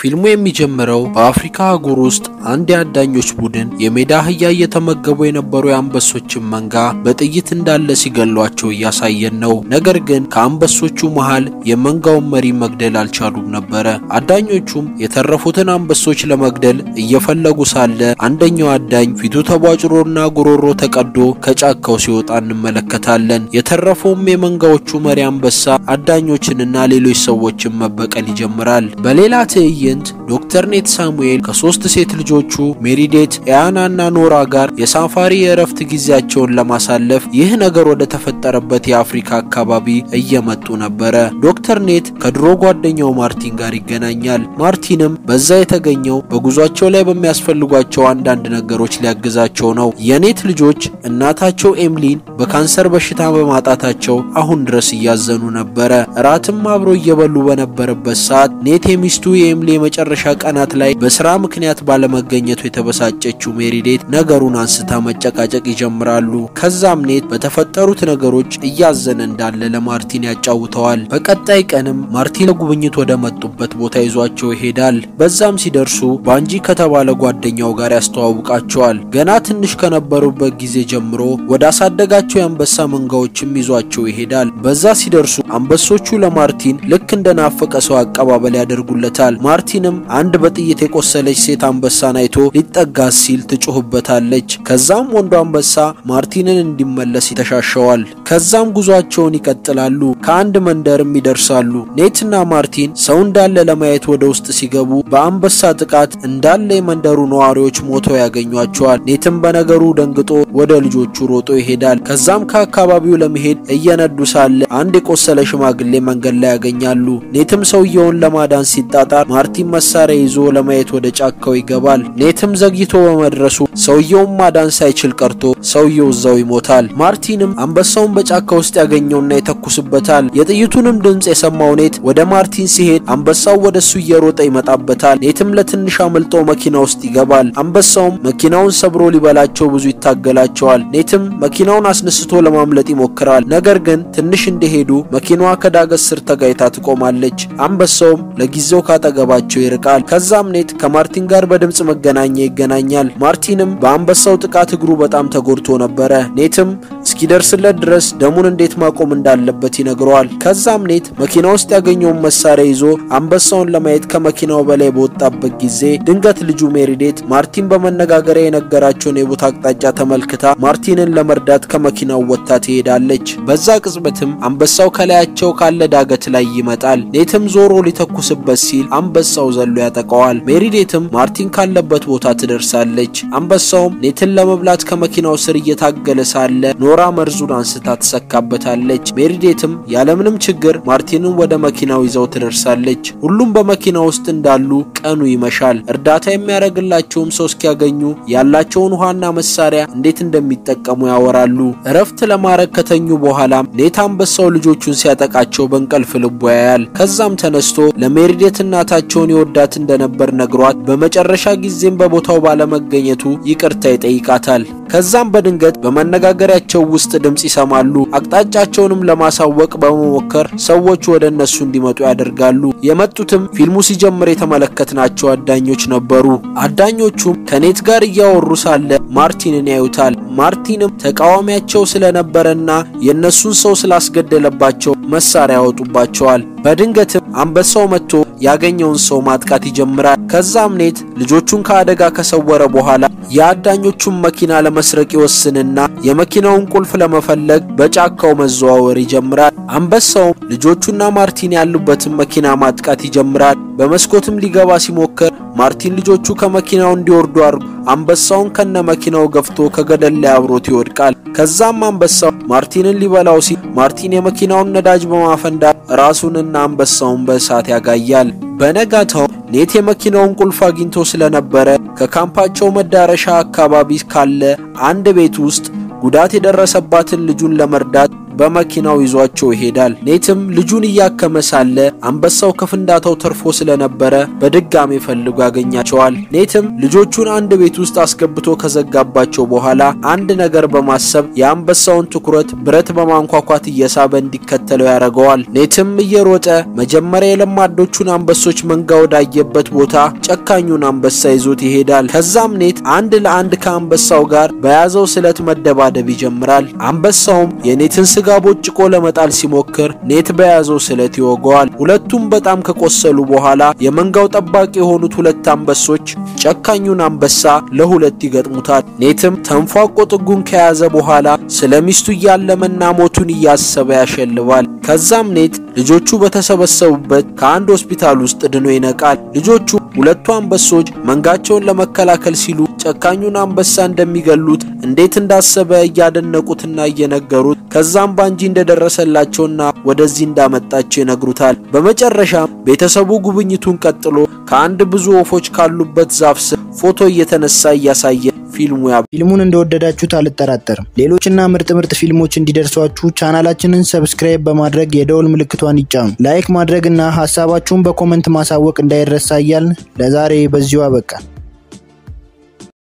ፊልሙ የሚጀምረው በአፍሪካ አህጉር ውስጥ አንድ የአዳኞች ቡድን የሜዳ አህያ እየተመገቡ የነበሩ የአንበሶችን መንጋ በጥይት እንዳለ ሲገሏቸው እያሳየን ነው። ነገር ግን ከአንበሶቹ መሃል የመንጋውን መሪ መግደል አልቻሉም ነበረ። አዳኞቹም የተረፉትን አንበሶች ለመግደል እየፈለጉ ሳለ አንደኛው አዳኝ ፊቱ ተቧጭሮና ጉሮሮ ተቀዶ ከጫካው ሲወጣ እንመለከታለን። የተረፈውም የመንጋዎቹ መሪ አንበሳ አዳኞችንና ሌሎች ሰዎችን መበቀል ይጀምራል። በሌላ ትዕይንት ዶክተር ኔት ሳሙኤል ከሶስት ሴት ልጆቹ ሜሪዴት፣ ኤያናና ኖራ ጋር የሳፋሪ የእረፍት ጊዜያቸውን ለማሳለፍ ይህ ነገር ወደ ተፈጠረበት የአፍሪካ አካባቢ እየመጡ ነበረ። ዶክተር ኔት ከድሮ ጓደኛው ማርቲን ጋር ይገናኛል። ማርቲንም በዛ የተገኘው በጉዟቸው ላይ በሚያስፈልጓቸው አንዳንድ ነገሮች ሊያግዛቸው ነው። የኔት ልጆች እናታቸው ኤምሊን በካንሰር በሽታ በማጣታቸው አሁን ድረስ እያዘኑ ነበረ። እራትም አብሮ እየበሉ በነበረበት ሰዓት ኔት የሚስቱ የኤምሊ የመጨረሻ ቀናት ላይ በስራ ምክንያት ባለመገኘቱ የተበሳጨችው ሜሪዴት ነገሩን አንስታ መጨቃጨቅ ይጀምራሉ። ከዛም ኔት በተፈጠሩት ነገሮች እያዘነ እንዳለ ለማርቲን ያጫውተዋል። በቀጣይ ቀንም ማርቲን ለጉብኝት ወደ መጡበት ቦታ ይዟቸው ይሄዳል። በዛም ሲደርሱ ባንጂ ከተባለ ጓደኛው ጋር ያስተዋውቃቸዋል። ገና ትንሽ ከነበሩበት ጊዜ ጀምሮ ወደ አሳደጋቸው የአንበሳ መንጋዎችም ይዟቸው ይሄዳል። በዛ ሲደርሱ አንበሶቹ ለማርቲን ልክ እንደናፈቀ ሰው አቀባበል ያደርጉለታል። ማርቲንም አንድ በጥይት የቆሰለች ሴት አንበሳን አይቶ ሊጠጋት ሲል ትጮህበታለች። ከዛም ወንዱ አንበሳ ማርቲንን እንዲመለስ ይተሻሸዋል። ከዛም ጉዟቸውን ይቀጥላሉ። ከአንድ መንደርም ይደርሳሉ። ኔትና ማርቲን ሰው እንዳለ ለማየት ወደ ውስጥ ሲገቡ በአንበሳ ጥቃት እንዳለ የመንደሩ ነዋሪዎች ሞተው ያገኟቸዋል። ኔትም በነገሩ ደንግጦ ወደ ልጆቹ ሮጦ ይሄዳል። ከዛም ከአካባቢው ለመሄድ እየነዱ ሳለ አንድ የቆሰለ ሽማግሌ መንገድ ላይ ያገኛሉ። ኔትም ሰውየውን ለማዳን ሲጣጣር ማርቲን መሳሪያ ይዞ ለማየት ወደ ጫካው ይገባል። ኔትም ዘግይቶ በመድረሱ ሰውየውን ማዳን ሳይችል ቀርቶ ሰውየው እዛው ይሞታል። ማርቲንም አንበሳውን በጫካ ውስጥ ያገኘውና ይተኩስበታል። የጥይቱንም ድምፅ የሰማው ኔት ወደ ማርቲን ሲሄድ አንበሳው ወደ እሱ እየሮጠ ይመጣበታል። ኔትም ለትንሽ አምልጦ መኪና ውስጥ ይገባል። አንበሳውም መኪናውን ሰብሮ ሊበላቸው ብዙ ይታገላቸዋል። ኔትም መኪናውን አስነስቶ ለማምለጥ ይሞክራል። ነገር ግን ትንሽ እንደሄዱ መኪናዋ ከዳገት ስር ተጋይታ ትቆማለች። አንበሳውም ለጊዜው ካጠገባቸው ይርቃል። ከዛም ኔት ከማርቲን ጋር በድምፅ መገናኛ ይገናኛል። ማርቲንም በአንበሳው ጥቃት እግሩ በጣም ተጎድቶ ነበረ። ኔትም እስኪደርስለት ድረስ ደሙን እንዴት ማቆም እንዳለበት ይነግረዋል። ከዛም ኔት መኪና ውስጥ ያገኘውን መሳሪያ ይዞ አንበሳውን ለማየት ከመኪናው በላይ በወጣበት ጊዜ ድንገት ልጁ ሜሪዴት ማርቲን በመነጋገሪያ የነገራቸውን የቦታ አቅጣጫ ተመልክታ ማርቲንን ለመርዳት ከመኪናው ወጥታ ትሄዳለች። በዛ ቅጽበትም አንበሳው ከላያቸው ካለ ዳገት ላይ ይመጣል። ኔትም ዞሮ ሊተኩስበት ሲል አንበሳው ዘሎ ያጠቀዋል። ሜሪዴትም ማርቲን ካለበት ቦታ ትደርሳለች። አንበሳውም ኔትን ለመብላት ከመኪናው ስር እየታገለ ሳለ ኖራ መርዙን አንስታ ትሰካበታለች። ሜሪዴትም ያለምንም ችግር ማርቲንን ወደ መኪናው ይዘው ትደርሳለች። ሁሉም በመኪና ውስጥ እንዳሉ ቀኑ ይመሻል። እርዳታ የሚያደርግላቸውም ሰው እስኪያገኙ ያላቸውን ውሃና መሳሪያ እንዴት እንደሚጠቀሙ ያወራሉ። እረፍት ለማድረግ ከተኙ በኋላም ኔት አንበሳው ልጆቹን ሲያጠቃቸው በእንቅልፍ ልቡ ያያል። ከዛም ተነስቶ ለሜሪዴት እናታቸውን ይወዳት እንደነበር ነግሯት በመጨረሻ ጊዜም በቦታው ባለመገኘቱ ይቅርታ ይጠይቃታል። ከዛም በድንገት በመነጋገሪያቸው ውስጥ ድምፅ ይሰማሉ። አቅጣጫቸውንም ለማሳወቅ በመሞከር ሰዎች ወደ እነሱ እንዲመጡ ያደርጋሉ። የመጡትም ፊልሙ ሲጀምር የተመለከትናቸው አዳኞች ነበሩ። አዳኞቹም ከኔት ጋር እያወሩ ሳለ ማርቲንን ያዩታል። ማርቲንም ተቃዋሚያቸው ስለነበረና የእነሱን ሰው ስላስገደለባቸው መሳሪያ ያወጡባቸዋል። በድንገትም አንበሳው መጥቶ ያገኘውን ሰው ማጥቃት ይጀምራል። ከዛም ኔት ልጆቹን ከአደጋ ከሰወረ በኋላ የአዳኞቹን መኪና ለመስረቅ ይወስንና የመኪናውን ቁልፍ ለመፈለግ በጫካው መዘዋወር ይጀምራል። አንበሳውም ልጆቹና ማርቲን ያሉበትን መኪና ማጥቃት ይጀምራል። በመስኮትም ሊገባ ሲሞክር ማርቲን ልጆቹ ከመኪናው እንዲወርዱ አድርጎ አንበሳውን ከነ መኪናው ገፍቶ ከገደል ላይ አብሮት ይወድቃል። ከዛም አንበሳው ማርቲንን ሊበላው ሲል ማርቲን የመኪናውን ነዳጅ በማፈንዳት ራሱንና አንበሳውን በእሳት ያጋያል። በነጋታው ኔት የመኪናውን ቁልፍ አግኝቶ ስለነበረ ከካምፓቸው መዳረሻ አካባቢ ካለ አንድ ቤት ውስጥ ጉዳት የደረሰባትን ልጁን ለመርዳት በመኪናው ይዟቸው ይሄዳል። ኔትም ልጁን እያከመ ሳለ አንበሳው ከፍንዳታው ተርፎ ስለነበረ በድጋሜ ፈልጎ ያገኛቸዋል። ኔትም ልጆቹን አንድ ቤት ውስጥ አስገብቶ ከዘጋባቸው በኋላ አንድ ነገር በማሰብ የአንበሳውን ትኩረት ብረት በማንኳኳት እየሳበ እንዲከተለው ያደርገዋል። ኔትም እየሮጠ መጀመሪያ የለማዶቹን አንበሶች መንጋ ወዳየበት ቦታ ጨካኙን አንበሳ ይዞት ይሄዳል። ከዛም ኔት አንድ ለአንድ ከአንበሳው ጋር በያዘው ስለት መደባደብ ይጀምራል። አንበሳውም የኔትን ስጋ ቦጭቆ ለመጣል ሲሞክር ኔት በያዘው ስለት ይወገዋል። ሁለቱም በጣም ከቆሰሉ በኋላ የመንጋው ጠባቂ የሆኑት ሁለት አንበሶች ጨካኙን አንበሳ ለሁለት ይገጥሙታል። ኔትም ተንፏቆ ጥጉን ከያዘ በኋላ ስለ ሚስቱ እያለመና ሞቱን እያሰበ ያሸልባል። ከዛም ኔት ልጆቹ በተሰበሰቡበት ከአንድ ሆስፒታል ውስጥ ድኖ ይነቃል። ልጆቹ ሁለቱ አንበሶች መንጋቸውን ለመከላከል ሲሉ ጨካኙን አንበሳ እንደሚገሉት እንዴት እንዳሰበ እያደነቁትና እየነገሩት ከዛም ባንጂ እንደደረሰላቸውና ወደዚህ እንዳመጣቸው ይነግሩታል። በመጨረሻም ቤተሰቡ ጉብኝቱን ቀጥሎ ከአንድ ብዙ ወፎች ካሉበት ዛፍ ስር ፎቶ እየተነሳ እያሳየ ፊልሙ ያ ፊልሙን እንደወደዳችሁት አልጠራጠርም። ሌሎችና ምርጥ ምርጥ ፊልሞች እንዲደርሷችሁ ቻናላችንን ሰብስክራይብ በማድረግ የደውል ምልክቷን ይጫኑ። ላይክ ማድረግና ሀሳባችሁን በኮመንት ማሳወቅ እንዳይረሳ እያልን ለዛሬ በዚሁ አበቃ።